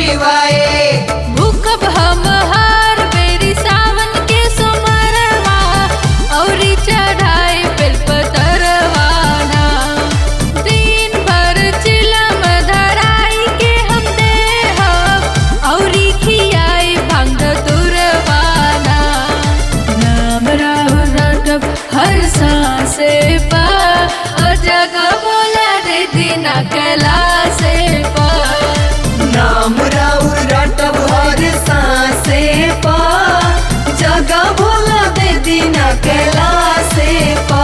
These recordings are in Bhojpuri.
शिवाय भूखब हम हर बेरी सावन के सुमरवा औरी चढ़ाई बेल पतरवाना दिन भर चिलम धराई के हम देहब औरी खियाई भांग तुरवाना नाम राहु रटब हर सांसे पा और जगह बोला दे दीना कैला से पा नाम राउर रटब हर सांसे पा जगह भोला दे दीना कैला से पा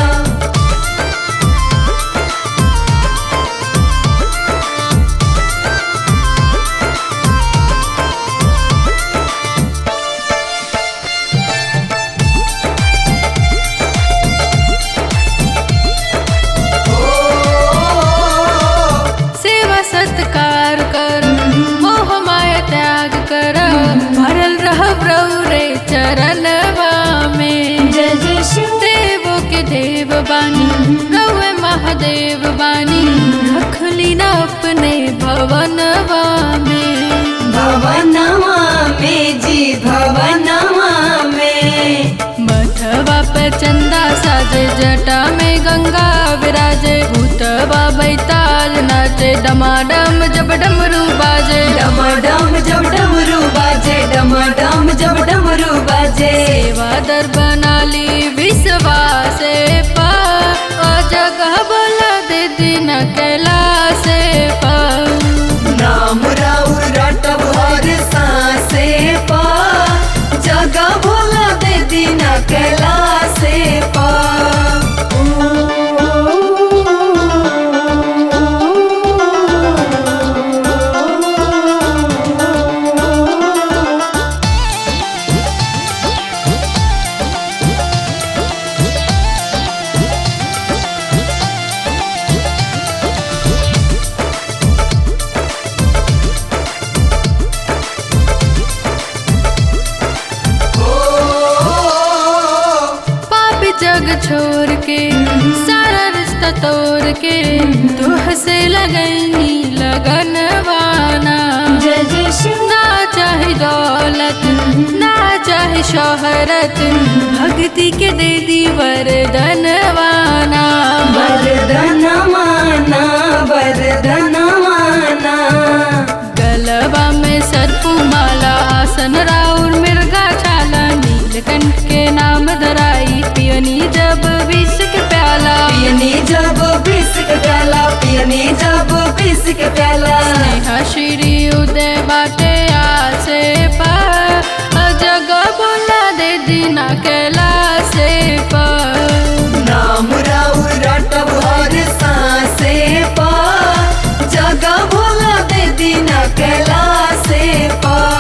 सेवा सत्कार कर मोह माया त्याग कर भरल रह रे चरणवा में जय जय शिव देवो के देव बानी रवे महादेव बानी रखली न अपने भवनवा में भवनवा में जी भवनवा में मठवा पे चंदा साजे जटा में गंगा विराजे भूतवा बैताल नाचे डमाडम जब डमरू बाजे डमडम जब डमरू बाजे डमडम जब डमरू बाजे सेवा दर बनाली विश्वासे पा ओ जगह बोला दे दिन कैला से पा नाम राउर रटब हर सांसे पा जगह भोला दे दीना कैला से पा पाप जग छोड़ के सारा रिश्ता तोड़ के तुह से लगनी लगन वाना जय जय शिव ना चाहे दौलत ना चाहे शोहरत भक्ति के दे दी वरदनवाना वरदन माना वरदन माना गलबा में सर्पू माला आसन राउर मिर्गा छाला नीलकंठ के नाम धराई पियनी जब विष के प्याला पियनी जब बिस्क प्याला पियनी जब बिस्क प्याला स्नेहा श्री उदय बाटे आसे पा जगह बोला दे दीना कैला से पा नाम राउर रटब हर सांसे पा जगह भोला दे दीना कैला से पा